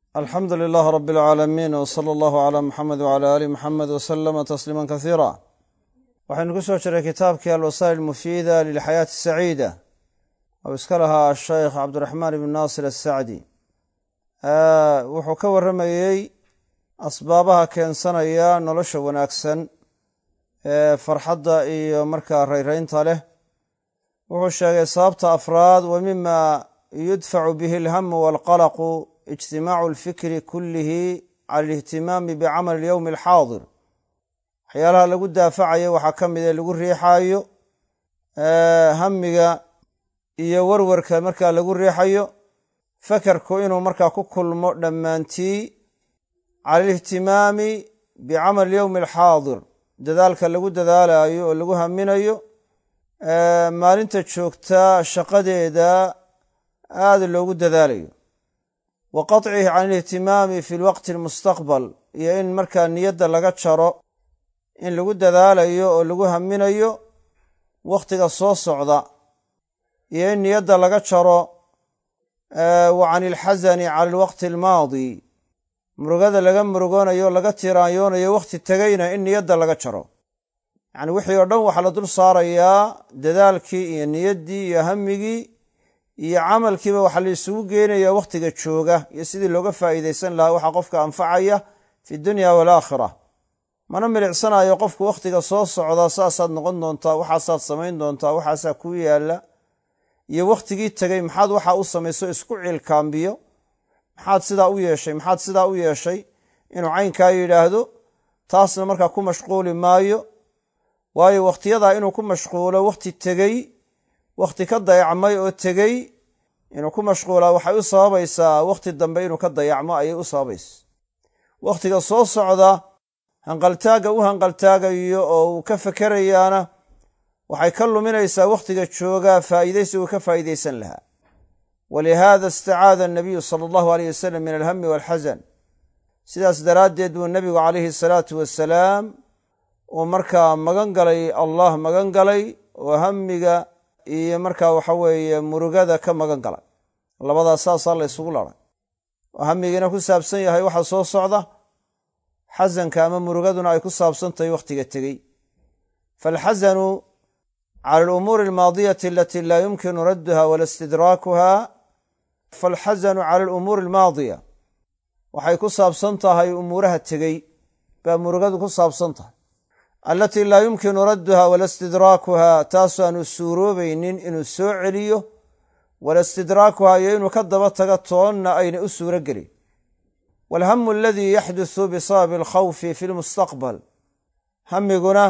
alxamdu lilaah rab alcaalamiin w sala allahu calaa muxamed wcala aali muxamed wasalama tasliima kasiira waxaynu ku soo jiray kitaabkii alwasaa'il mufiida lilxayaati saciida ou iska lahaa asheykh cabdiraxmaan ibn naasir asacdi wuxuu ka warramayey asbaabaha keensanaya nolosha wanaagsan ee farxadda iyo markaa rayraynta leh wuxuu sheegay sababta afraad wa mima yudfacu bihi alhamu walqalaqu ijtimaacu alfikri kullihi cala alihtimaami bicamali alyowmi alxaadir waxyaalaha lagu daafacayo waxaa ka mid ee lagu riixaayo hamiga iyo warwarka markaa lagu riixayo fakarku inuu markaa ku kulmo dhammaantii cala alihtimaami bicamali alyowmi alxaadir dadaalka lagu dadaalayo oo lagu haminayo maalinta joogtaa shaqadeeda aada loogu dadaalayo wa qaطcihi can alihtimaami fi lwaqti almustaqbal iyo in markaa niyadda laga jaro in lagu dadaalayo oo lagu haminayo wakhtiga soo socda iyo in niyadda laga jaro wa can ilxasani cala alwaqti almaadi murugada laga murugoonayo o laga tiraanyoonayo wakhti tegayna in niyadda laga jaro yacni wixii oo dhan waxaa la dul saarayaa dadaalkii iyo niyaddii iyo hamigii iyo camalkiiba waxaa la isugu geenayaa wakhtiga jooga iyo sidii looga faa'iidaysan lahaa waxaa qofka anfacaya fi dunya walaakhira mana milicsanayo qofku wakhtiga soo socda saasaad noqon doontaa waxaasaad samayn doontaa waxaasaa kuu yaalla iyo wakhtigii tegey maxaad waxaa u samayso isku ciilkaambiyo maxaad sidaa u yeeshay maxaad sidaa u yeeshay inuu caynkaa yidhaahdo taasna markaa ku mashquuli maayo waayo wakhtiyadaa inuu ku mashquulo wakhti tegey wakhti ka dayacmay oo tegey inuu ku mashquulaa waxay u sababaysaa wakhti dambe inuu ka dayacmo ayay u sababaysa wakhtiga soo socda hanqaltaagga u hanqaltaagayo oo uu ka fakerayaana waxay ka luminaysaa wakhtiga joogaa faa'iidaysi uu ka faa'iidaysan lahaa walihaada istacaada anabiyu sala allahu aleyh wasalam min alhami walxasan sidaas daraaddeed buu nebigu calayhi asalaatu wasalaam uu markaa magan galay allah magan galay oo hamiga iyo markaa waxa weeye murugada ka magan galay labadaas saasaa la ysugu laray oo hamigiina ku saabsan yahay waxa soo socda xasanka ama murugaduna ay ku saabsan tahay wakhtiga tegey faalxasanu cala alumuuri almaadiyati alati laa yumkinu radduha wala istidraakuha faalxasanu cala alumuuri almaadiya waxay ku saabsan tahay umuuraha tegey baa murugadu ku saabsan tahay alatii laa yumkinu radduha wala istidraakuha taasu aanu suuroobaynin inuu soo celiyo wala istidraakuha iyo inuu ka daba taga toonna ayna u suuro gelin walhamu aladii yaxdusu bisababi alkhawfi fi lmustaqbal hamiguna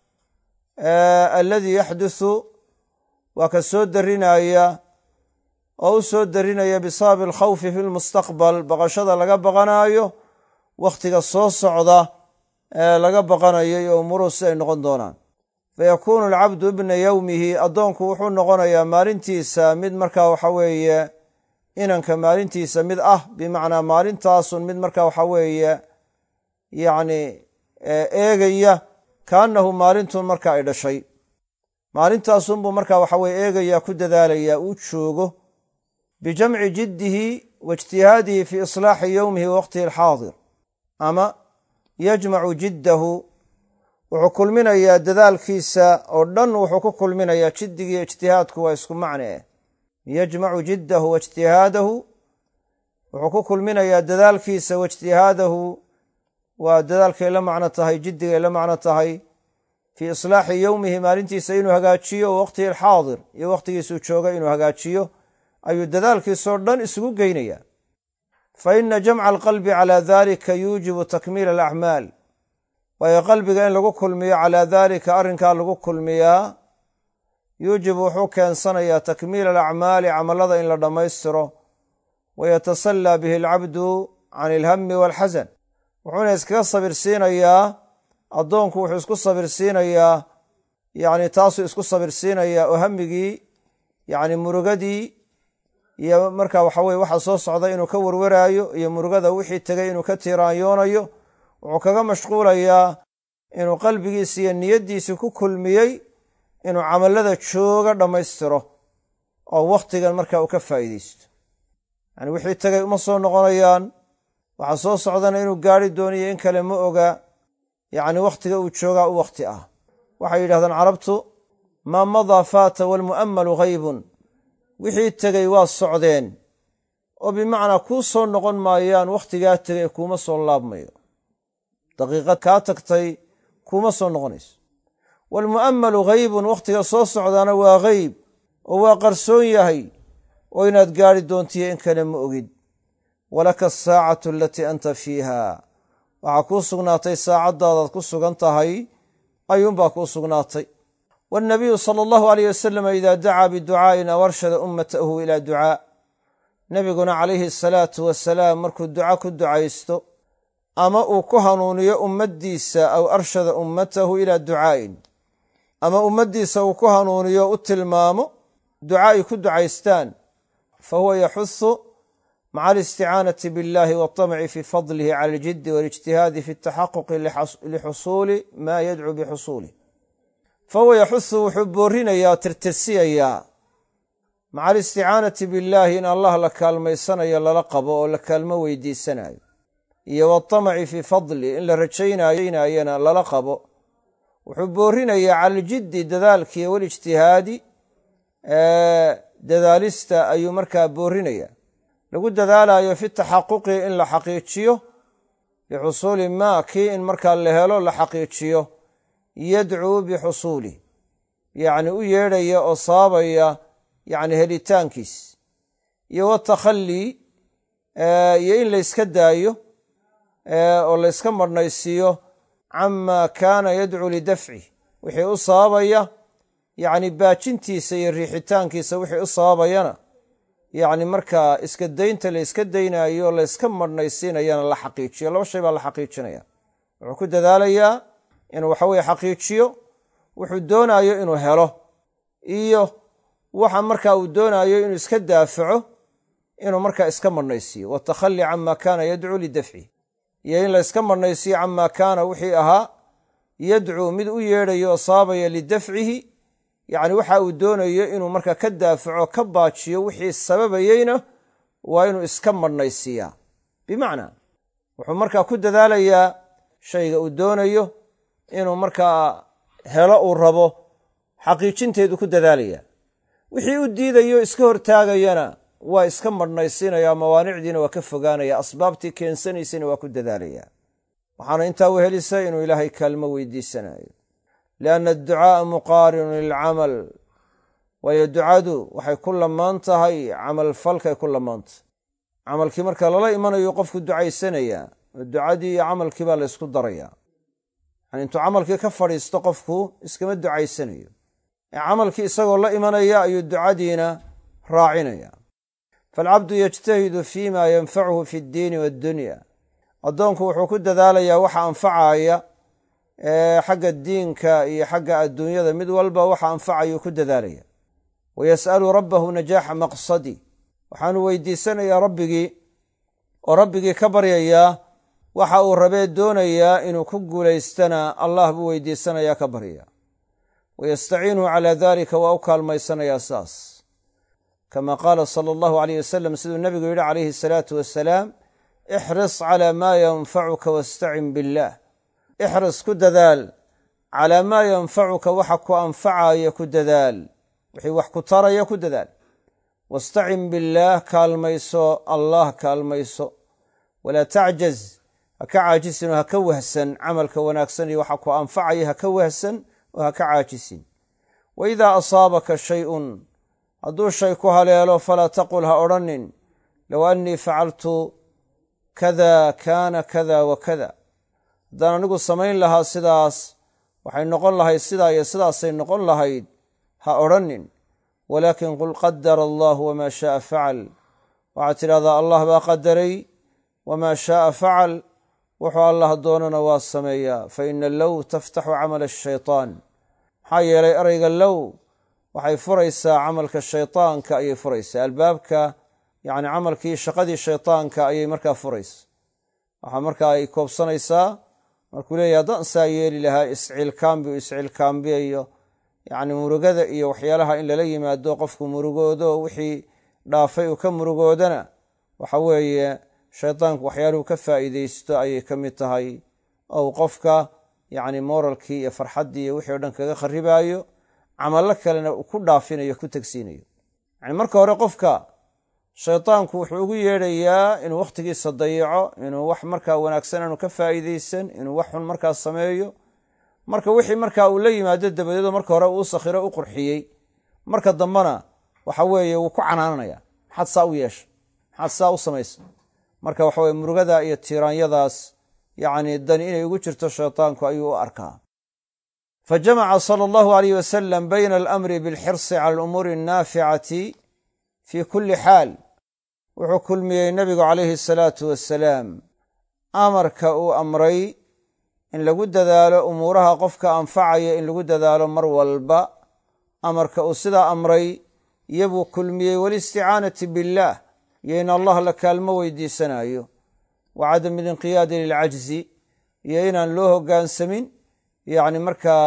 aladii yaxdusu waa ka soo darinaya oo u soo darinaya bisababi alkhawfi fi lmustaqbal baqashada laga baqanaayo wakhtiga soo socda ee laga baqanayo iyo umuruhu si ay noqon doonaan fayakuunu alcabdu ibna yowmihi addoonku wuxuu noqonayaa maalintiisa mid markaa waxa weeye inanka maalintiisa mid ah bimacnaa maalintaasun mid markaa waxa weeye yacni eegaya kaannahu maalintun marka ay dhashay maalintaasunbuu markaa waxa weye eegaya ku dadaalaya uu joogo bijamci jiddihi wa ijtihaadihi fi islaaxi yowmihi wa waqtihi alxaadir ama yajmacu jiddahu wuxuu kulminayaa dadaalkiisa oo dhan wuxuu ku kulminayaa jiddigiiyo ijtihaadku waa isku macne eh yajmacu jiddahu wa ijtihaadahu wuxuu ku kulminayaa dadaalkiisa wa ijtihaadahu waa dadaalkay la macno tahay jiddigay la macno tahay fii islaaxi yowmihi maalintiisa inuu hagaajiyo wa waqtihi alxaadir iyo wakhtigiisuu jooga inuu hagaajiyo ayuu dadaalkiisoo dhan isugu geynaya fa ina jamca alqalbi calaa dalika yuujibu takmiila alacmaal waayo qalbiga in lagu kulmiyo calaa daalika arrinkaa lagu kulmiyaa yuujibu wuxuu keensanayaa takmiila alacmaali camallada in la dhammaystiro wayatasallaa bihi alcabdu can ilhami waalxasan wuxuuna iskaga sabirsiinayaa addoonku wuxuu isku sabirsiinayaa yacni taasuu isku sabirsiinayaa oo hamigii yacni murugadii iyo marka waxa weye waxa soo socda inuu ka warwaraayo iyo murugada wixii tegay inuu ka tiiraanyoonayo wuxuu kaga mashquulayaa inuu qalbigiisi iyo niyaddiisii ku kulmiyey inuu camallada jooga dhammaystiro oo wakhtigan marka uu ka faa'iidaysto yani wixii tegay uma soo noqonayaan waxaa soo socdana inuu gaari dooniyo in kale ma oga yacni wakhtiga uu joogaa u wakhti ah waxay yidhahdaan carabtu maa madaa faata waalmu'ammalu haybun wixii tegey waa socdeen oo bimacnaa kuu soo noqon maayaan wakhtigaa tegay kuuma soo laabmayo daqiiqad kaa tagtay kuuma soo noqonayso waalmu'ammalu haybun wakhtiga soo socdaana waa hayb oo waa qarsoon yahay oo inaad gaari doontiyo in kale ma ogid walaka asaacatu alatii anta fiiha waxaa kuu sugnaatay saacaddaadaad ku sugan tahay ayuunbaa kuu sugnaatay waannabiyu sala allahu aleyh wasalam idaa dacaa biducaa'in aw arshada ummatahu ilaa ducaa nebiguna calayhi asalaatu wasalaam markuu duca ku ducaysto ama uu ku hanuuniyo ummaddiisa aw arshada ummatahu ilaa ducaa'in ama ummaddiisa uu ku hanuuniyo u tilmaamo duca ay ku ducaystaan fa huwa yaxusu maca alisticaanati biاllahi waاطamci fi fadlihi cala aljiddi waاlijtihaadi fi اtaxaquqi lixusuuli ma yadcuu bixusuulih fa huwa yaxusu wuxuu boorinayaa tirtirsiyayaa maca alisticaanati billaahi in allah la kaalmaysanayo lala qabo oo la kaalmo weydiisanayo iyo waطamaci fii fadli in la rajaynayona lala qabo wuxuu boorinayaa cala aljiddi dadaalkiiyo walijtihaadi dadaalista ayuu markaa boorinaya lagu dadaalayo fi taxaquqi in la xaqiijiyo bixusuuli maa kii in markaa la helo la xaqiijiyo yadcuu bixusuulih yacni u yeedhaya oo saabaya yacni helitaankiis iyo watakhallii iyo in layska daayo oo layska marhnaysiiyo camaa kaana yadcuu lidafcih wixii u sababaya yacni baajintiisa iyo riixitaankiisa wixii u sababayana yacni markaa iska daynta la yska daynaayo layska marhnaysiinayana la xaqiijiyo laba shay baa la xaqiijinaya wuxuu ku dadaalayaa inuu waxaweye xaqiijiyo wuxuu doonaayo inuu helo iyo waxa markaa uu doonaayo inuu iska daafaco inuu markaa iska marhnaysiiyo watakhali cama kaana yadcuu lidafcih iyo in layska marhnaysiiyo camaa kaana wixii ahaa yadcuu mid u yeedhayo oo saabaya lidafcihi yacni waxa uu doonayo inuu markaa ka daafaco ka baajiyo wixii sababayeyna waa inuu iska marhnaysiiyaa bimacnaa wuxuu markaa ku dadaalayaa shayga uu doonayo inuu markaa helo uu rabo xaqiijinteedu ku dadaalayaa wixii u diidayo iska hortaagayana waa iska marhnaysiinaya mawaanicdiina waa ka fogaanaya asbaabtii keensanaysayna waa ku dadaalayaa waxaana intaa u helisa inuu ilaahay kaalmo weydiisanayo lianna adducaaa muqaarinun lilcamal waayo ducadu waxay ku lamaan tahay camalfalkay ku lamaantahay camalkii marka lala imanayo qofku ducaysanayaa oo ducadii iyo camalkii baa la ysku darayaa yani intuu camalkii ka fadhiisto qofku iskama ducaysanayo ee camalkii isagoo la imanaya ayuu ducadiina raacinaya faalcabdu yajtahidu fi ma yanfacuhu fi ddiini waaddunya addoonku wuxuu ku dadaalayaa waxa anfacaya xagga diinka iyo xagga adduunyada mid walba waxa anfacayuu ku dadaalaya wa yas'alu rabbahu najaaxa maqsadi waxaanu weydiisanayaa rabbigii oo rabbigii ka baryayaa waxa uu rabee doonayaa inuu ku guulaystana allah buu weydiisanayaa ka baryaya wa yastaciinuhu calaa dalika waa u kaalmaysanayaa saas kama qaala sala allahu aleyh wasalam siduu nebigu yidhi calayhi asalaatu wassalaam ixris calaa maa yanfacuka wastacin billaah ixris ku dadaal calaa maa yanfacuka waxa ku anfacaya ku dadaal wixii wax ku taraya ku dadaal wastacin billaah kaalmayso allah kaalmayso walaa tacjaz ha ka caajisin oo ha ka wahsan camalka wanaagsan iyo waxa ku anfacaya ha ka wahsan oo ha ka caajisin wa idaa asaabaka shayun hadduu shay ku haleelo falaa taqul ha odhanin low annii facaltu kada kaana kada wa kada haddaan anigu samayn lahaa sidaas waxay noqon lahayd sidaa iyo sidaasay noqon lahayd ha odhanin walaakin qul qadara allahu wamaa shaaa facal waxaad tidhahdaa allah baa qadaray wamaa shaaa facal wuxuu allah doonana waa sameeyaa fa ina low taftaxu camala ashaytaan maxaa yeelay erayga low waxay furaysaa camalka shaytaanka ayay furaysaa albaabka yacni camalkii shaqadii shaytaanka ayay markaa furaysa waxaa markaa ay koobsanaysaa markuu leeyahy haddaan saa yeeli lahaa isciilkaambi u isciilkaambiyayo yacni murugada iyo waxyaalaha in lala yimaado qofku murugoodo wixii dhaafay uu ka murugoodana waxa weeye shaydaanku waxyaaluhu ka faa'iidaysto ayay ka mid tahay ou qofka yacni moralkii iyo farxaddii iyo wixii o dhan kaga kharribaayo camallo kalena uu ku dhaafinayo ku tegsiinayo yacni marka hore qofka shaydaanku wuxuu ugu yeedhayaa inuu wakhtigiisa dayaco inuu wax markaa wanaagsan aanu ka faa'iidaysan inuu wax xun markaa sameeyo marka wixii markaa uu la yimaado dabadeedoo marka hore uu sakhiro u qurxiyey marka dambena waxa weeye wuu ku canaananaya maxaad saa u yeesha maxaad saa u samaysa marka waxa weye murugada iyo tiiraanyadaas yacni dani inay ugu jirto shaydaanku ayuu u arkaa fa jamaca sala allahu alayh wasalam bayna alamri bilxirsi cala alumuuri annaaficati fii kulli xaal wuxuu kulmiyey nebigu calayhi asalaatu wassalaam amarka uu amray in lagu dadaalo umuuraha qofka anfacaya in lagu dadaalo mar walba amarka uu sidaa amray iyobuu kulmiyey walisticaanati billaah iyo in allah la kaalmo weydiisanayo wa cadam ilinqiyaadi lilcajzi iyo inaan loo hoggaansamin yacni markaa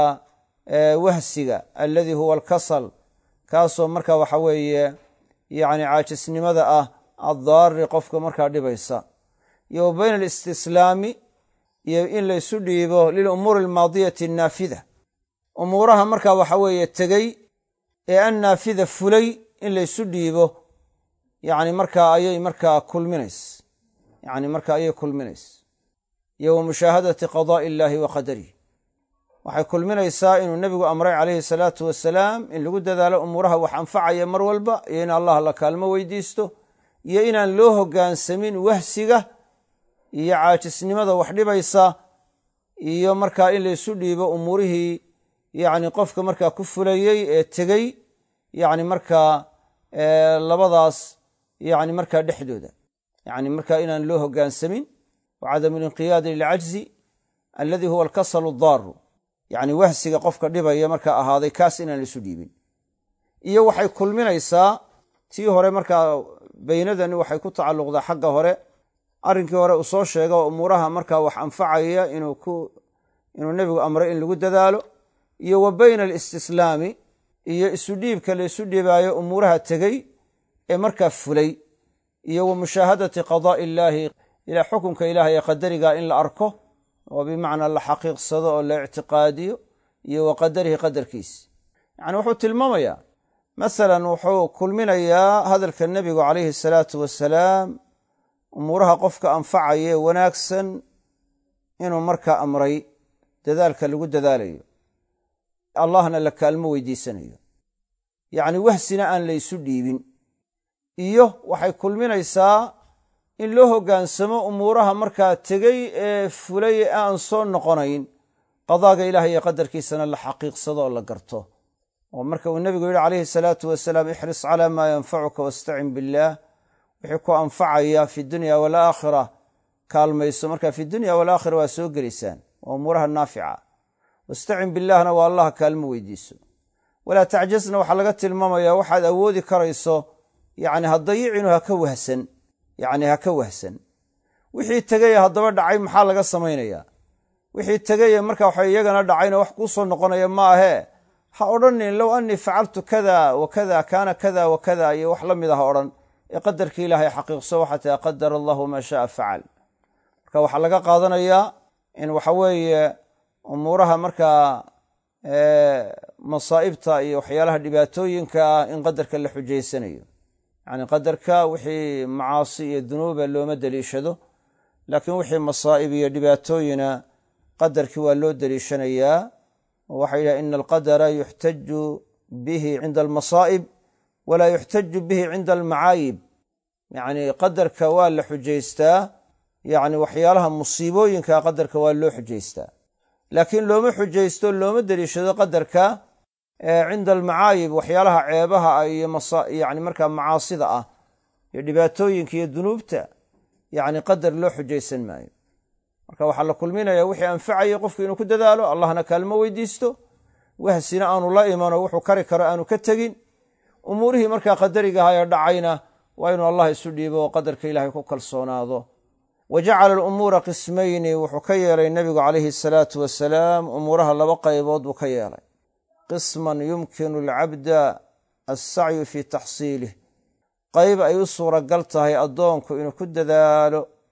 wahsiga alladii huwa alkasal kaasoo markaa waxa weeye yacni caajisnimada ah addaari qofka markaa dhibaysa iyo wa bayna alistislaami iyo in laysu dhiibo lilumuuri almaadiyati annaafida umuuraha markaa waxa weeye tegey ee annaafida fulay in laysu dhiibo yacni markaa ayay markaa kulminays yacni markaa ayay kulminays iyo wa mushaahadati qadaa'i illaahi wa qadarih waxay kulminaysaa inuu nebigu amray calayhi salaatu wasalaam in lagu dadaalo umuuraha wax anfacaya mar walba iyo in allah la kaalmo weydiisto iyo inaan loo hoggaansamin wahsiga iyo caajisnimada wax dhibaysa iyo markaa in laysu dhiibo umuurihii yacni qofka markaa ku fulayey ee tegey yacni markaa labadaas yacni markaa dhexdooda yacni markaa inaan loo hoggaansamin wa cadamu linqiyaadi lilcajzi alladii huwa alkasalu addaaru yacni wahsiga qofka dhibaya markaa ahaaday kaas inaan laisu dhiibin iyo waxay kulminaysaa tii hore markaa beynadani waxay ku tacalluqdaa xagga hore arrinkii hore uu soo sheega oo umuuraha markaa wax anfacaya inuu ku inuu nebigu amray in lagu dadaalo iyo wa bayna alistislaami iyo isu dhiibka laysu dhiibaayo umuuraha tegey ee markaa fulay iyo wa mushaahadati qadaa'i illaahi ilaa xukunka ilaah ee qadariga in la arko oo bimacnaa la xaqiiqsado oo la ictiqaadiyo iyo wa qadarihi qadarkiis yacni wuxuu tilmaamayaa masalan wuxuu kulminayaa hadalka nebigu calayhi asalaatu wasalaam umuuraha qofka anfacaya ee wanaagsan inuu markaa amray dadaalka lagu dadaalayo allahna la kaalmo weydiisanayo yacni wahsina aan laysu dhiibin iyo waxay kulminaysaa in loo hoggaansamo umuuraha markaa tegey ee fulay ee aan soo noqonayn qadaaga ilaah iyo qadarkiisana la xaqiiqsado oo la garto oo marka uu nebigu yidhi calayhi salaatu wasalaam ixris calaa maa yanfacuka wastacin billaah wixii ku anfacaya fi dunya walaakhira kaalmayso marka fi dunya walaakhira waa soo gelaysaan waa umuuraha naafica wastacin billaahna waa allaha kaalmo weydiiso walaa tacjasna waxaa laga tilmaamayaa waxaad awoodi karayso yacni ha dayicinu ha ka wahsan yacni ha ka wahsan wixii tegeye haddaba dhacay maxaa laga samaynayaa wixii tegeye marka waxa iyagana dhacayna wax kuu soo noqonaya ma ahee ha odhanin low annii facaltu kada wa kada kaana kada wa kada iyo wax la mid ah odhan ee qadarkii ilaahay xaqiiqso waxaa taa qadara allahu maa shaaa facal marka waxaa laga qaadanayaa in waxa weeye umuuraha markaa masaa'ibta iyo waxyaalaha dhibaatooyinka ah in qadarka la xujaysanayo yacni qadarka wixii macaasi iyo dunuuba looma deliishado laakiin wixii masaa'ib iyo dhibaatooyina qadarkii waa loo deliishanayaa oo waxay yidhaha ina alqadara yuxtaju bihi cinda almasaa'ib walaa yuxtaju bihi cinda almacaayib yacni qadarka waa la xujaystaa yacni waxyaalaha musiibooyinka qadarka waa loo xujaystaa laakiin looma xujaysto looma deliishado qadarka cinda almacaayib waxyaalaha ceebaha ah iyo yani markaa macaasida ah iyo dhibaatooyinka iyo dunuubta yacni qadar loo xujaysan maayo marka waxaa la kulminaya wixii anfacaya qofku inuu ku dadaalo allahna kaalmo weydiisto wahsina aanu la imanoo wuxuu kari karo aanu ka tegin umuurihii markaa qadarigaha ee dhacayna waa inuu allah isu dhiibo oo qadarka ilaahay ku kalsoonaado wa jacala alumuura qismayni wuxuu ka yeelay nebigu calayhi asalaatu wasalaam umuuraha laba qaybood buu ka yeelay qisman yumkinu alcabda alsacyu fii taxsiilih qayb ay u suuragal tahay addoonku inuu ku dadaalo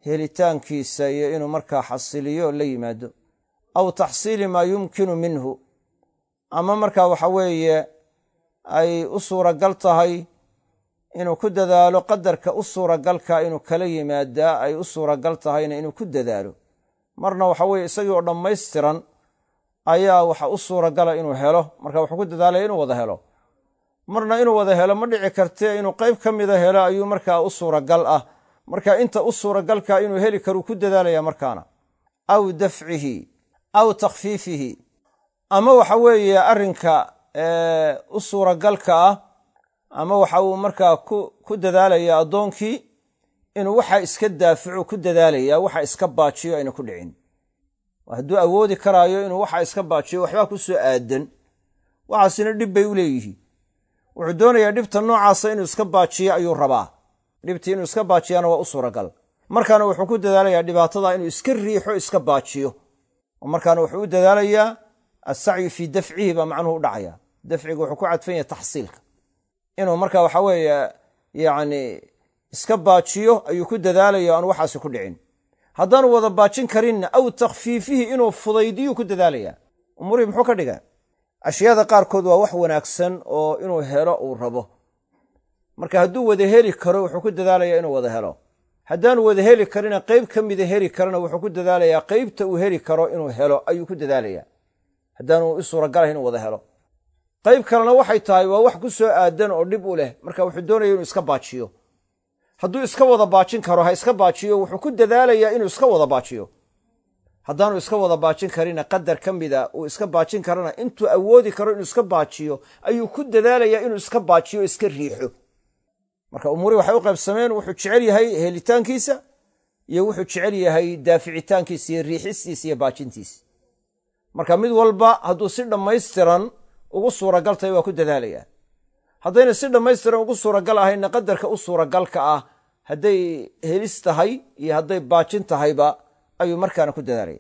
helitaankiisa iyo inuu markaa xasiliyo la yimaado aw taxsiili maa yumkinu minhu ama markaa waxa weeye ay u suuragal tahay inuu ku dadaalo qadarka u suuragalka inuu kala yimaadaa ay u suuragal tahayna inuu ku dadaalo marna waxa weeye isagii oo dhammaystiran ayaa waxa u suuragala inuu helo marka wuxuu ku dadaalaya inuu wada helo marna inuu wada helo ma dhici kartee inuu qayb ka mida helo ayuu markaa u suuragal ah marka inta u suuragalka inuu heli karuu ku dadaalaya markaana aw dafcihi aw takhfiifihi ama waxa weeye arrinka u suuragalka ah ama waxa uu markaa ku dadaalaya addoonkii inuu waxa iska daaficu ku dadaalaya waxa iska baajiyo ayna ku dhicin hadduu awoodi karaayo inuu waxa iska baajiyo waxbaa ku soo aadan waxaasina dhib bay u leeyihiin wuxuu doonayaa dhibta noocaasa inuu iska baajiyo ayuu rabaa dhibtii inuu iska baajiyana waa u suuragal markaana wuxuu ku dadaalayaa dhibaatada inuu iska riixo iska baajiyo markaana wuxuu u dadaalayaa assacyu fii dafcihi baa macnuhu u dhacaya dafciga wuxuu ku cadfan yahay taxsiilka inuu marka waxa weeye yacni iska baajiyo ayuu ku dadaalaya aan waxaasi ku dhicin haddaanu wada baajin karinna aw takhfiifihi inuu fudaydiyuu ku dadaalayaa umuurihii muxuu ka dhigaa ashyaada qaarkood waa wax wanaagsan oo inuu helo uu rabo marka hadduu wada heli karo wuxuu ku dadaalayaa inuu wada helo haddaanu wada heli karina qayb ka mida heli karana wuxuu ku dadaalayaa qaybta uu heli karo inuu helo ayuu ku dadaalayaa haddaanu u suuragalahay inuu wada helo qayb kalena waxay tahay waa wax ku soo aadan oo dhib u leh marka wuxuu doonaya inuu iska baajiyo hadduu iska wada baajin karo ha iska baajiyo wuxuu ku dadaalayaa inuu iska wada baajiyo haddaanu iska wada baajin karina qadar ka mida uu iska baajin karana intuu awoodi karo inuu iska baajiyo ayuu ku dadaalayaa inuu iska baajiyo o iska riixo marka umurii waxay u qaybsameen wuxuu jecel yahay helitaankiisa iyo wuxuu jecel yahay daaficitaankiisa iyo riixistiisa iyo baajintiisa marka mid walba hadduu si dhammaystiran ugu suuragal tahay waa ku dadaalayaa haddayna si dhammaystiran ugu suuragal ahayna qadarka u suuragalka ah hadday helis tahay iyo hadday baajin tahayba ayuu markaana ku dadaalaya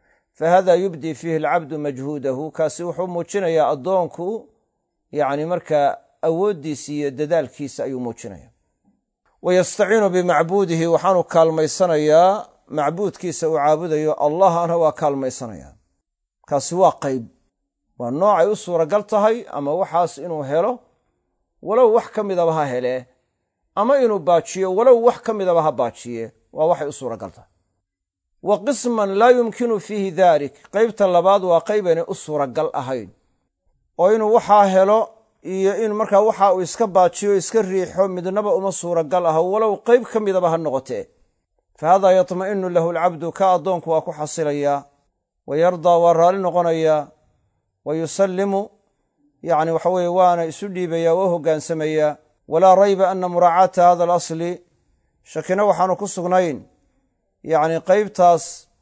fa hada yubdii fiihi alcabdu majhuudahu kaasi wuxuu muujinayaa addoonku yacni markaa awooddiisa iyo dadaalkiisa ayuu muujinaya wa yastaciinu bimacbuudihi waxaanu kaalmaysanayaa macbuudkiisa uu caabudayo allahna waa kaalmaysanaya kaasi waa qayb waa noocay u suuragal tahay ama waxaas inuu helo walow wax ka midaba ha helee ama inuu baajiyo walow wax ka midaba ha baajiye waa waxay u suuragal tahay wa qisman laa yumkinu fiihi dalik qaybta labaad waa qaybaynay u suuragal ahayn oo inuu waxaa helo iyo in markaa waxa uu iska baajiyo iska riixo midnaba uma suuragal aha walow qayb ka midaba ha noqotee fa haadaa yatma'inu lahu alcabdu ka addoonku waa ku xasilayaa wa yardaa waa raalli noqonayaa wa yusallimu yacni waxa weeye waana isu dhiibayaa waa u hogaansamayaa walaa rayba ana muraacaata hada alasli shakina waxaanu ku sugnayn yacni qaybtaas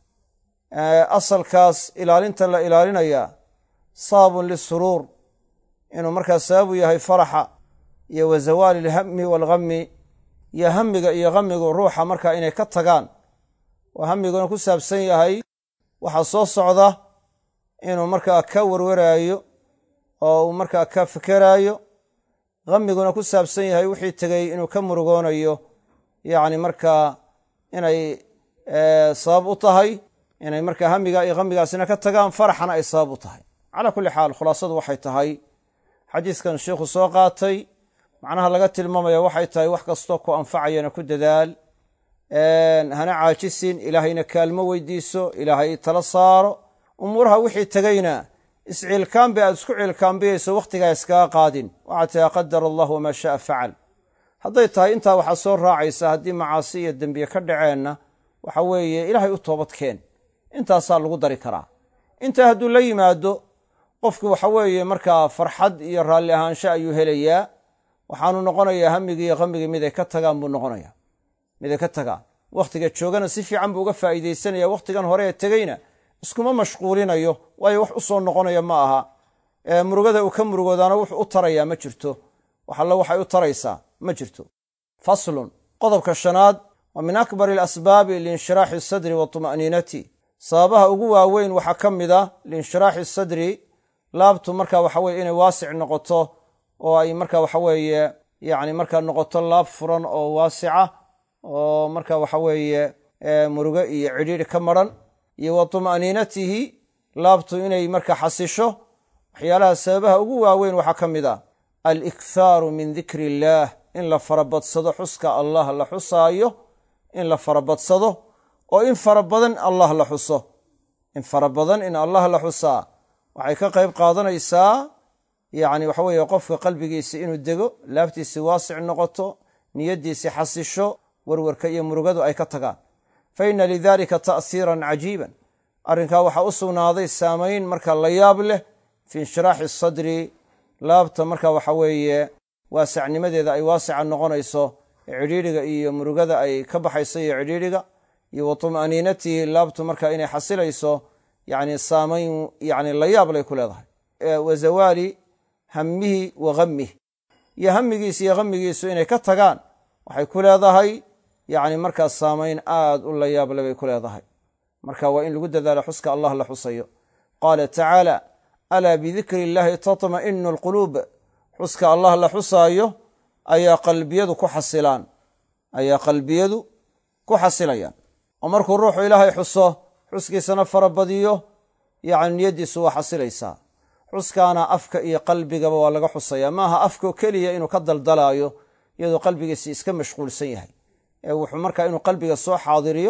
asalkaas ilaalinta la ilaalinaya sababun lisuruur inuu markaa sababu yahay faraxa iyo wa zawaali alhammi waalghammi iyo hamiga iyo hamigu ruuxa markaa inay ka tagaan oo hamiguna ku saabsan yahay waxaa soo socda inuu markaa ka werwaraayo oo uu markaa ka fekeraayo hamiguna ku saabsan yahay wixii tegey inuu ka murugoonayo yacni markaa inay sabab u tahay inay markaa hamiga iyo hamigaasina ka tagaan faraxana ay sabab u tahay calaa kulli xaal khulaasadu waxay tahay xadiiskan sheikhu soo qaatay macnaha laga tilmaamaya waxay tahay wax kastoo ku anfacayana ku dadaal hana caajisin ilaahayna kaalmo weydiiso ilaahay tala saaro umuuraha wixii tegeyna isciilkaanbi aad isku ciilkaambiyayso wakhtigaa iskaga qaadin waxaa tahay qadar allah wamaa sha'a facal hadday tahay intaa waxaa soo raacaysa haddii macaasi iyo dembiye ka dhaceenna waxa weeye ilaahay u toobadkeen intaasaa lagu dari karaa intaa hadduu la yimaado qofki waxa weeye markaa farxad iyo raalli ahaansho ayuu helayaa waxaanu noqonayaa hamigii iyo hamigii miday ka tagaan buu noqonaya miday ka tagaan wakhtiga joogana si fiican buu uga faa'iidaysanaya wakhtigan hore ee tegeyna iskuma mashquulinayo waayo wax u soo noqonaya ma aha murugada uu ka murugoodaana wuxuu u tarayaa ma jirto wax alle waxay u taraysaa ma jirto faslun qodobka shanaad wa min akbari alasbaabi liinshiraaxi sadri wa tuma'niinati sababaha ugu waaweyn waxaa ka mid a liinshiraaxi sadri laabtu marka waxa weye inay waasic noqoto oo ay marka waxa weeye yacni markaa noqoto laab furan oo waasica oo marka waxa weeye murugo iyo cidhiidhi ka maran iyo wa tuma'niinatihi laabtu inay marka xasisho waxyaalaha sababaha ugu waaweyn waxaa ka mid ah alikhaaru min dikri illaah in la farabadsado xuska allah la xusaayo in la farabadsado oo in fara badan allah la xuso in fara badan in allah la xusaa waxay ka qayb qaadanaysaa yacni waxa weeye qofka qalbigiisi inuu dego laabtiisi waasic noqoto niyaddiisi xasisho werwarka iyo murugadu ay ka tagaan fa inna lidalika ta'siiran cajiiban arrinkaa waxaa u sugnaaday saamayn marka la yaab leh fi inshiraaxi sadri laabta marka waxa weeye waasacnimadeeda ay waasica noqonayso cidhiidhiga iyo murugada ay ka baxayso iyo cidhiidhiga iyo wa tuma'niinatihi laabtu marka inay xasilayso yani saamayn yani la yaab lay ku leedahay wa zawaali hamihi wa hamih iyo hamigiis iyo hamigiisu inay ka tagaan waxay ku leedahay yani markaas saamayn aad u la yaable bay ku leedahay marka waa in lagu dadaalo xuska allah la xusayo qaala tacaala alaa bidikri illahi tatma'inu alquluub xuska allah la xusaayo ayaa qalbiyadu ku xasilaan ayaa qalbiyadu ku xasilayaan oo markuu ruuxu ilaahay xuso xuskiisana farabadiyo yani niyaddiisu waa xasilaysaa xuskaana afka iyo qalbigaba waa laga xusaya maaha afkao keliya inuu ka daldalaayo iyadoo qalbigiisi iska mashquulsan yahay ee wuxuu markaa inuu qalbiga soo xaadiriyo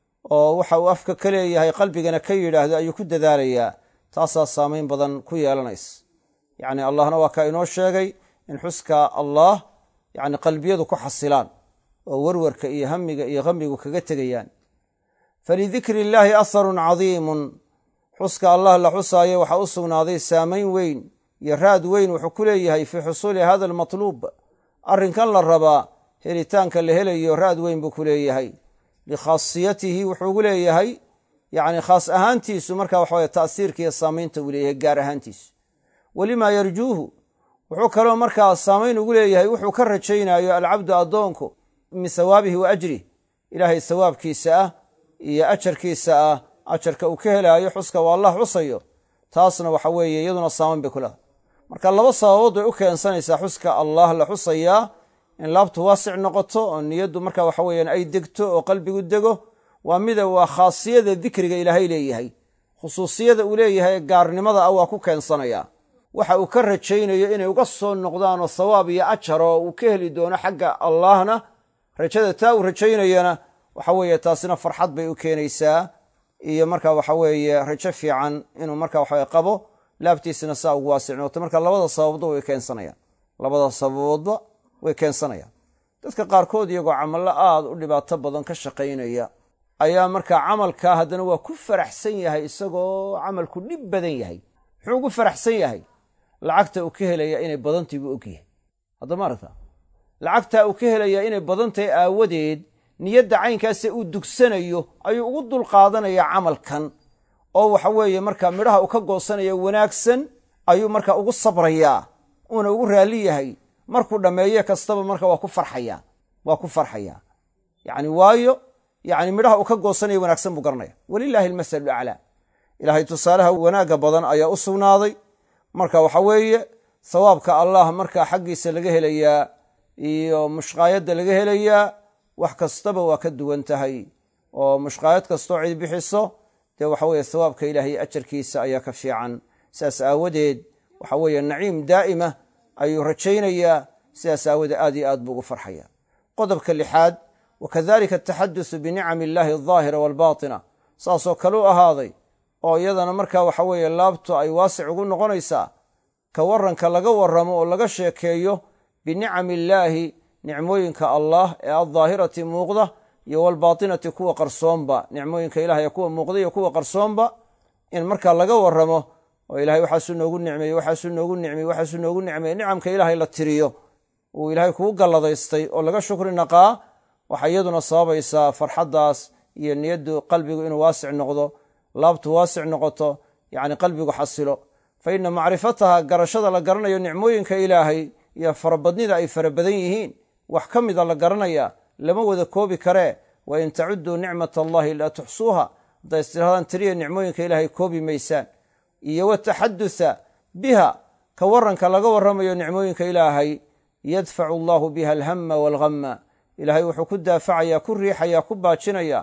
oo waxa uu afka ka leeyahay qalbigana ka yidhaahdo ayuu ku dadaalayaa taasaa saamayn badan ku yeelanaysa yacni allahna waa kaa inoo sheegay in xuska allah yani qalbiyadu ku xasilaan oo werwarka iyo hamiga iyo hamigu kaga tegayaan falidikri illaahi asarun cadiimun xuska allah la xusaayo waxaa u sugnaaday saamayn weyn iyo raad weyn wuxuu ku leeyahay fii xusuuli hada almatluub arrinkan la rabaa helitaanka la helayo raad weyn buu ku leeyahay likhaasiyatihi wuxuu ugu leeyahay yani khaas ahaantiisu marka waxaweye ta'siirka iyo saamaynta uu leeyahay gaar ahaantiisu welimaa yarjuuhu wuxuu kaloo markaa saamayn ugu leeyahay wuxuu ka rajaynayo alcabdu addoonku min sawaabihi wa ajrih ilaahay sawaabkiisa ah iyo ajarkiisa ah ajarka uu ka helaayo xuska waa allah xusayo taasna waxa weeye iyaduna saamayn bay ku leedahay marka laba sababood bay u keensanaysaa xuska allah la xusayaa in laabtu waasic noqoto oo niyaddu marka waxa weeyaan ay degto oo qalbigu dego waa mida waa khaasiyada dikriga ilaahay leeyahay khusuusiyada uu leeyahay gaarnimada ah waa ku keensanaya waxa uu ka rajaynayo inay uga soo noqdaanoo sawaab iyo ajar oo uu ka heli doono xagga allahna rajada taa uu rajaynayana waxa weeye taasina farxad bay u keenaysaa iyo marka waxa weeye rajo fiican inuu marka waxawe qabo laabtiisina saa ugu waasic noqoto marka labada sababba way keensanayaan labada sababoodba way keensanayaan dadka qaarkood iyagoo camallo aada u dhibaato badan ka shaqaynaya ayaa markaa camalkaa haddana waa ku faraxsan yahay isagoo camalku dhib badan yahay muxuu ugu faraxsan yahay lacagta uu ka helaya inay badantahy buu ogyahay haddama aragta lacagtaa uu ka helayaa inay badantahay aawadeed niyadda caynkaase uu dugsanayo ayuu ugu dulqaadanaya camalkan oo waxa weeye markaa midhaha uu ka goosanaya wanaagsan ayuu markaa ugu sabrayaa uuna ugu raalli yahay markuu dhammeeye kastaba marka waa ku farxaya waa ku farxayaa yacni waayo yacni midhaha uu ka goosanaya wanaagsan buu garanaya walilaahi almasalu aclaa ilaahay tusaalaha wanaagga badan ayaa u sugnaaday marka waxa weeye sawaabka allah markaa xaggiisa laga helayaa iyo mushqaayadda laga helayaa wax kastaba waa ka duwan tahay oo mushqaayad kastoo cid bixiso dee waxa weeye sawaabka ilaahay ajarkiisa ayaa ka fiican sidaas aawadeed waxa weeye naciim daa'ima ayuu rajaynayaa sidaas aawadeed aad iyo aad buu ugu farxaya qodobka lixaad wakadalika ataxadusu binicami illaahi aldaahira waalbaatina saasoo kale u ahaaday oo iyadana markaa waxa weeye laabtu ay waasic ugu noqonaysaa ka waranka laga warramo oo laga sheekeeyo binicami illaahi nicmooyinka allah ee aldaahirati muuqda iyo walbaatinati kuwa qarsoonba nicmooyinka ilaah ee kuwa muuqda iyo kuwa qarsoonba in markaa laga warramo oo ilahay waxaasuu noogu nicmeeye waxaasuu noogu nicmeye waxaasuu noogu nicmeye nicamka ilaahay la tiriyo uu ilaahay kugu galladaystay oo laga shukri naqaa waxay iyaduna sababaysaa farxaddaas iyo niyaddu qalbigu inuu waasic noqdo laabtu waasic noqoto yacni qalbigu xasilo fa ina macrifataha garashada la garanayo nicmooyinka ilaahay iyo farabadnida ay fara badan yihiin wax ka mida la garanaya lama wada koobi karee wa in tacuduu nicmat allahi laa tuxsuuha hadday istirahdaan tiriya nicmooyinka ilaahay koobi maysaan iyo wataxadusa biha ka waranka laga warramayo nicmooyinka ilaahay yadfacu allahu biha alhama waalhamma ilaahay wuxuu ku daafacaya ku riixaya ku baajinaya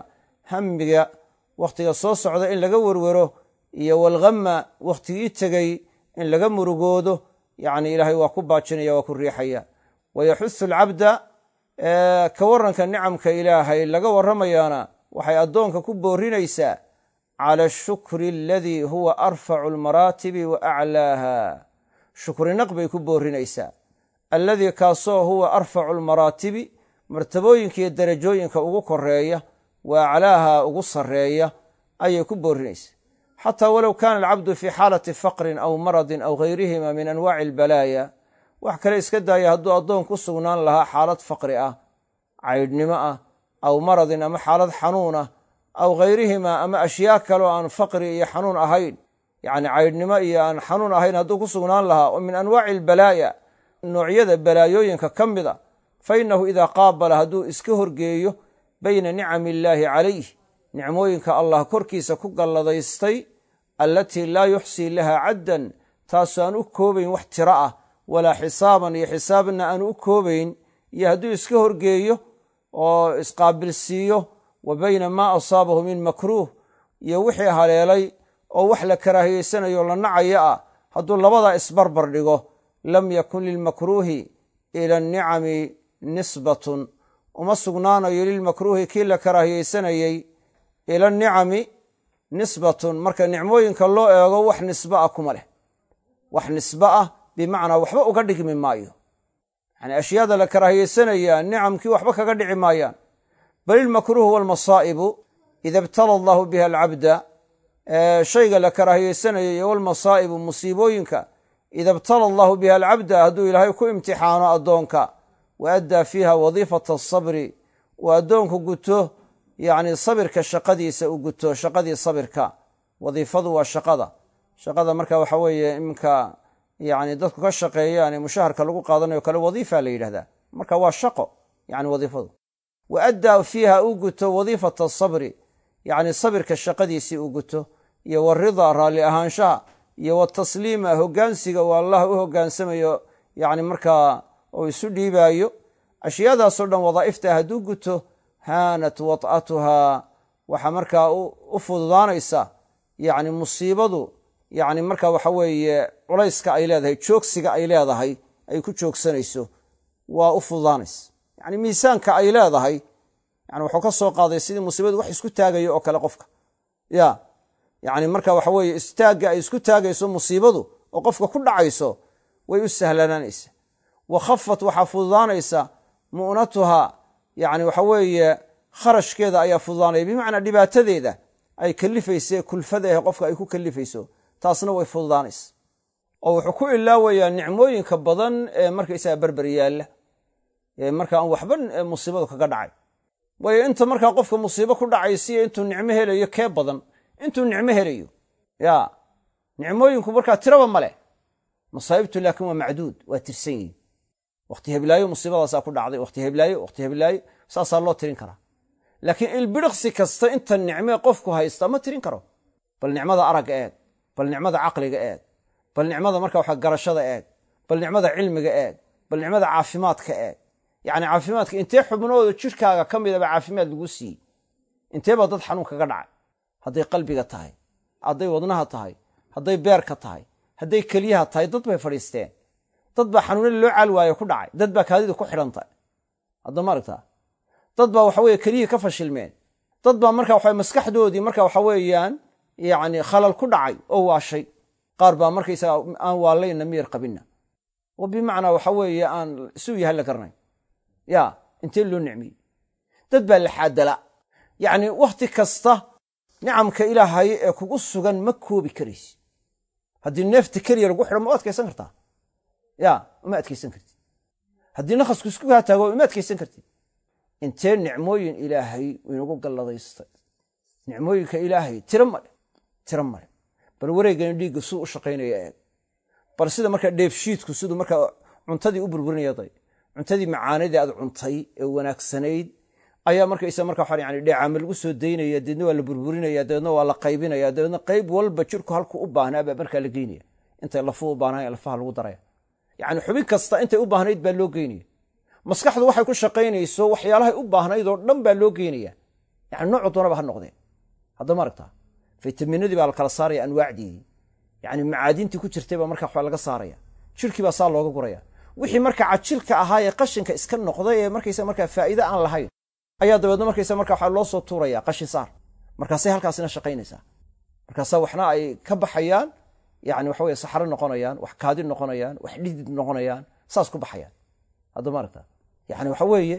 hamiga wakhtiga soo socda in laga werwero iyo walghamma wakhtigii tegey in laga murugoodo yacni ilaahay waa ku baajinaya waa ku riixaya wayaxusu alcabda ka warranka nicamka ilaahay laga warramayaana waxay addoonka ku boorinaysaa cala ashukri aladii huwa arfacu almaraatibi wa aclaaha shukrinaq bay ku boorinaysaa alladii kaasoo huwa arfacu almaraatibi martabooyinka iyo derajooyinka ugu koreeya wa aclaaha ugu sarreeya ayay ku boorinaysaa xataa walow kaana alcabdu fii xaalati faqrin aw maradin aw gayrihima min anwaaci albalaaya wax kale iska daaya hadduu addoon ku sugnaan lahaa xaalad faqri ah caydhnimo ah aw maradin ama xaalad xanuun ah aw gayrihima ama ashyaa kaleo aan faqri iyo xanuun ahayn yacni caydhnimo iyo aan xanuun ahayn hadduu ku sugnaan lahaa oo min anwaaci albalaaya noocyada balaayooyinka ka mid a fa innahu idaa qaabala hadduu iska horgeeyo bayna nicami illaahi calayh nicmooyinka allah korkiisa ku galladaystay allatii laa yuxsii laha caddan taasoo aan u koobayn wax tiro ah walaa xisaaban iyo xisaabna aan u koobayn iyo hadduu iska horgeeyo oo isqaabilsiiyo wa bayna maa asaabahu min makruuh iyo wixii haleelay oo wax la karaahiyeysanayo la nacaya ah hadduu labadaa isbarbar dhigo lam yakun lilmakruuhi ila annicami nisbatun uma sugnaanayo lilmakruuhi kii la karaahiyeysanayey ila anicami nisbatun marka nicmooyinka loo eego wax nisbe ah kuma leh wax nisbe ah bimacnaa waxba uga dhigmi maayo yani ashyaada la karaahiyeysanayaa nicamkii waxba kaga dhici maayaan bal ilmakruuhu walmasaa'ibu ida ibtala allahu biha alcabda shayga la karaahiyeysanayo iyo walmasaa'ibu musiibooyinka ida ibtala allahu biha alcabda hadduu ilaahay ku imtixaano addoonka wa addaa fiiha wadiifata asabri uu addoonku guto yacni sabirka shaqadiisa uu guto shaqadii sabirka wadiifadu waa shaqada shaqada marka waxa weeye iminka yani dadku ka shaqeeyaan ee mushaharka lagu qaadanayo kale wadiifa la yidhahdaa marka waa shaqo yani wadiifadu wa addaa fiiha uu guto wadiifata asabri yacni sabirka shaqadiisii uu guto iyo waridaa raalli ahaanshaha iyo watasliima hoggaansiga uu allah u hoggaansamayo yani markaa oo isu dhiibaayo ashyaadaasoo dhan wadaa'ifta hadduu guto haanat wad'atuhaa waxaa markaa u fududaanaysa yacni musiibadu yacni marka waxa weeye culayska ay leedahay joogsiga ay leedahay ay ku joogsanayso waa u fududaanaysa yacni miisaanka ay leedahay yani wuxuu ka soo qaaday sidii musiibadu wax isku taagayo oo kale qofka ya yacni marka waxa weeye istaagga ay isku taagayso musiibadu oo qofka ku dhacayso way u sahlanaanaysa wa khafat waxaa fududaanaysa mu'natuhaa yacni waxa weeye kharashkeeda ayaa fududaanaya bimacnaa dhibaatadeeda ay kalifayse kulfadaah qofka ay ku kalifayso taasna way fududaanaysa oo wuxuu ku ilaawayaa nicmooyinka badan ee markaysaga berber yaalla ee marka aan waxba musiibadu kaga dhacay waayo inta markaa qofka musiibo ku dhacaysiyo intuu nicmo helayo kee badan intuu nicmo helayo ya nicmooyinku markaa tiraba ma leh masaa'ibtu laakiin waa macduud waa tirsan yihin wakhti heblaayo musiibadaasaa ku dhacday wakhti heblaayo wakhti heblaayo saasaa loo tirin karaa laakiin ilbidhiqsi kasta inta nicmee qofku haysta ma tirin karo bal nicmada aragga eeg bal nicmada caqliga eeg bal nicmada marka waxa garashada eeg bal nicmada cilmiga eeg bal nicmada caafimaadka eeg yacni caafimaadka intee xubnooda jirkaaga ka midaba caafimaad lagu siiyey intee baa dad xanuun kaga dhacay hadday qalbiga tahay hadday wadnaha tahay hadday beerka tahay hadday keliyaha tahay dad bay fadhiisteen dad baa xanuunada loo caal waayo ku dhacay dad baa kaadida ku xidhantay hadda ma aragtaa dad baa waxa weye keliyihii ka fashilmeen dad baa marka waxa maskaxdoodii marka waxa weeyaan yacni khalal ku dhacay oo waashay qaar baa markaysaga aan waalayna miyar qabinna oo bimacnaa waxa weeye aan isu yahay la garanayn ya intee loo nicmiyey dad baa la xaadala yacni wakhti kasta nicamka ilaahay ee kugu sugan ma koobi karaysi haddii neefta keliya lagu xidho ma u adkaysan kartaa ya uma adkaysan kartid haddii nakhasku isku kaa taago uma adkaysan kartid intee nicmooyin ilaahay inagu galladaystay nicmooyinka ilaahay tiro male tiro male bal wareegani dhiigga siduu u shaqaynaya eeg bal sida markaa dheefshiidku siduu markaa cuntadii u burburinaya day cuntadii macaanadii aad cuntay ee wanaagsanayd ayaa markaysa marka waxaa yani dheecaama lagu soo daynaya deedna waa la burburinaya dabeedna waa la qaybinaya dabeedna qayb walba jirku halku u baahnaa baa markaa la geynaya intay lafuu u baahnayn lafaha lagu daraya yacni xubin kasta intay u baahnayd baa loo geynaya maskaxdu waxay ku shaqaynayso waxyaalahay u baahnayd oo dhan baa loo geynaya yani noocu doonaba ha noqdeen haddama aragtaa faytaminadii baa la kala saaraya anwaacdii yani macaadintii ku jirtay baa markaa waxba laga saaraya jirkii baa saa looga guraya wixii marka cajilka ahaa ee qashinka iska noqday ee markaysa markaa faa'iide aan lahayn ayaa dabeedna markaysa markaa waxaa loo soo tuuraya qashin saar markaasay halkaasina shaqaynaysaa markaasaa waxna ay ka baxayaan yani waxa weye saxro noqonayaan wax kaadi noqonayaan wax dhidid noqonayaan saas ku baxayaan haddama aragta yani waxa weeye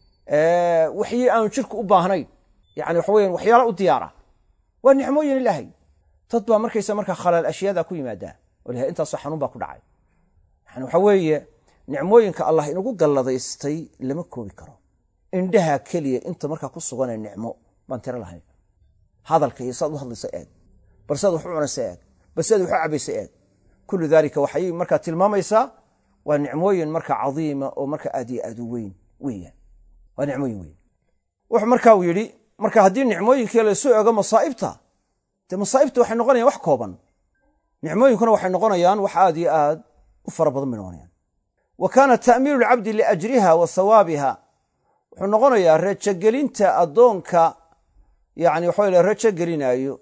waxyi aanu jirku u baahnayn yani waxa weyan waxyaala u diyaara waa nicmooyin ilaahay dad baa markaysa markaa khalaal ashyaada ku yimaadaa oo lahay intaasoo xanuun baa ku dhacay yani waxa weeye nicmooyinka allah inagu galladaystay lama koobi karo indhaha keliya inta markaa ku suganee nicmo baan tiro lahayn hadalka iyo saad u hadlaysa eeg bal saad wax u cunaysa eeg bal saad wax u cabaysa eeg kullu daalika waxay markaa tilmaamaysaa waa nicmooyin marka cadiima oo marka aad iyo aad u weyn weeyaan waa nicmooyin weyn wuxuu marka uu yidhi marka haddii nicmooyinkii laysu eego masaa'ibta dee masaa'ibta waxay noqonayaan wax kooban nicmooyinkuna waxay noqonayaan wax aad iyo aad u fara badan bay noqonayaan wa kaana ta'miilu lcabdi liajriha wa hawaabiha wuxuu noqonayaa rajogelinta addoonka yani waxa la rajo gelinaayo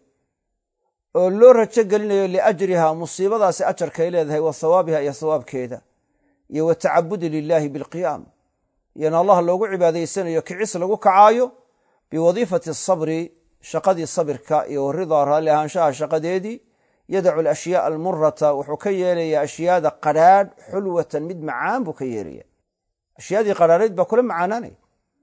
oo loo rajo gelinayo liajriha musiibadaasi ajarkay leedahay wa hawaabiha iyo hawaabkeeda iyo wa tacabudi lilaahi bilqiyaam iyona allah loogu cibaadaysanayo kicis lagu kacaayo biwadiifati asabri shaqadii sabirka iyo waridaa raalli ahaanshaha shaqadeedii yadacu alashyaaa almurata wuxuu ka yeelayaa ashyaada qadhaadh xulwatan mid macaan buu ka yeelaya ashyaadii qadhaadhayd baa kula macaanaanaya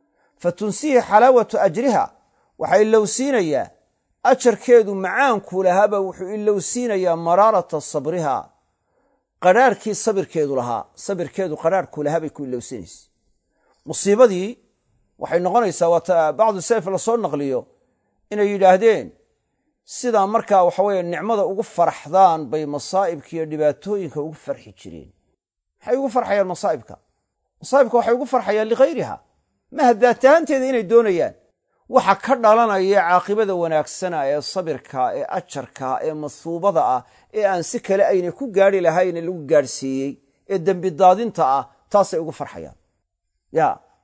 fa tunsihi xalaawatu ajriha waxaa ilowsiinayaa ajarkeedu macaankuu lahaaba wuxuu ilowsiinayaa maraarata sabriha qadhaarhkii sabirkeedu lahaa sabirkeedu qadhaarhkuu lahaa bay ku ilowsinaysa musiibadii waxay noqonaysaa waata bacdu salaf lasoo naqliyo inay yidhaahdeen sidaa markaa waxa weye nicmada ugu faraxdaan bay masaa'ibka iyo dhibaatooyinka ugu farxi jireen maxay ugu farxayaan masaa'ibka masaa'ibka waxay ugu farxayaan likhayriha maha daatahanteeda inay doonayaan waxa ka dhalanaya caaqibada wanaagsana ee sabirka ee ajarka ee masuubada ah ee aan si kale aynay ku gaari lahayne lagu gaadhsiiyey ee dembi daadinta ah taasay ugu farxayaan ya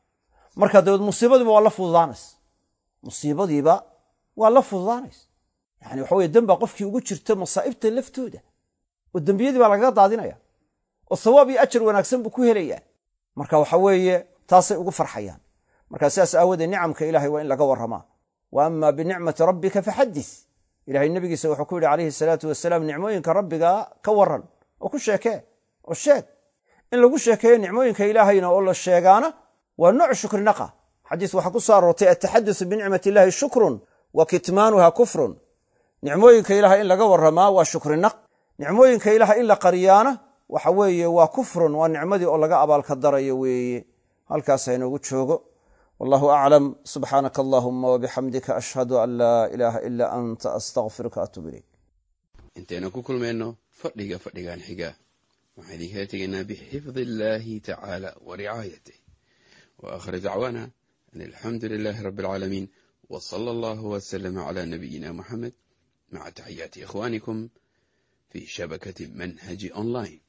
marka dabeed musiibadiiba waa la fududaanaysa musiibadiiba waa la fududaanaysa yani waxa weye dembaa qofkii ugu jirta masaa'ibta laftooda oo dembiyadii baa lagaga daadinaya oo sawaab iyo ajar wanaagsan buu ku helayaa marka waxa weeye taasay ugu farxayaan markaa sidaas aawoodee nicamka ilahay waa in laga warramaa wa ama binicmati rabbika faxadis ilahay nebigiisa wuxuu ku yidhi calayhi salaatu wasalaam nicmooyinka rabbiga ka waran oo ku sheekee oo sheeg in lagu sheekeeyo nicmooyinka ilaahayna oo la sheegaana waa nooc shukrinaqa xadiis waxaa ku soo aroortay ataxadusu binicmati illahi shukrun wa kitmaanuha kufrun nicmooyinka ilahay in laga warramaa waa shukrinaq nicmooyinka ilahay in la qariyaana waxa weeye waa kufrun waa nicmadii oo laga abaalka darayo weeye halkaas ha inoogu joogo wallahu aclam subxaanaka allahuma wabixamdika ashhadu an laa ilaaha ilaa anta astaqfiruka atuub ilayk intaynu ku kulmayno fadhiga fadhigan xiga waxaan idinkala tegaynaa bixifdi illaahi tacaala wa ricaayatih wa aakhir dacwaana an alxamdu lilaahi rabbi alcaalamiin wa sala allahu wasalama calaa nabiyina muxamed maca taxiyaati ikhwaanikum fii shabakati manhaji online